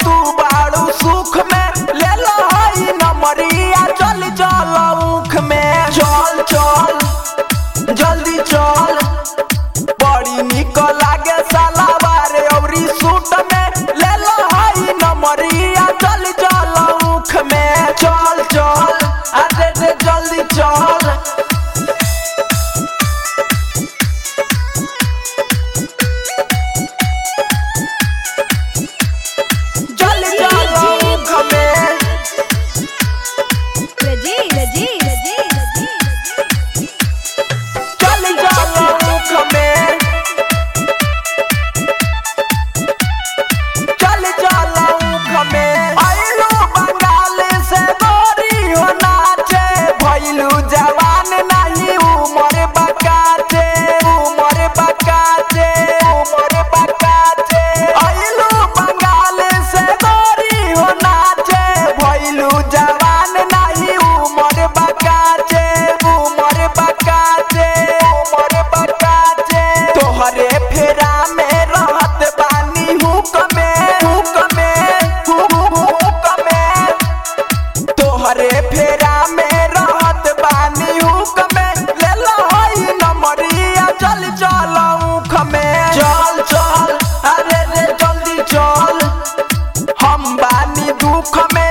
तू बाड़ू सुख में ले लो हई नमरिया चल चल ऊख में चल चल जल्दी चल बड़ी निक लागे सलावार औरी सूट में ले लो हई नमरिया चल चल ऊख में चल चल अरे रे जल्दी चल जल्दी चल ऊख में रजी रजी रजी चल चल ऊख में चल चल ऊख में आइलो बंगाल से गोरी हो नाचे भइलू जवान नहीं उमर बकाचे उमर बकाचे उमर बकाचे आइलो बंगाल से गोरी हो नाचे भइलू जवान नहीं उमर बकाचे उमर बकाचे उमर बकाचे तोहरे फेरा में रहत बानी हुक में हुक में हुक हुक में तोहरे फेरा में रहत बानी हुक में ले लो हई नमरिया चल चल ऊख में चल चल अरे रे जल्दी चल हम बानी दुख में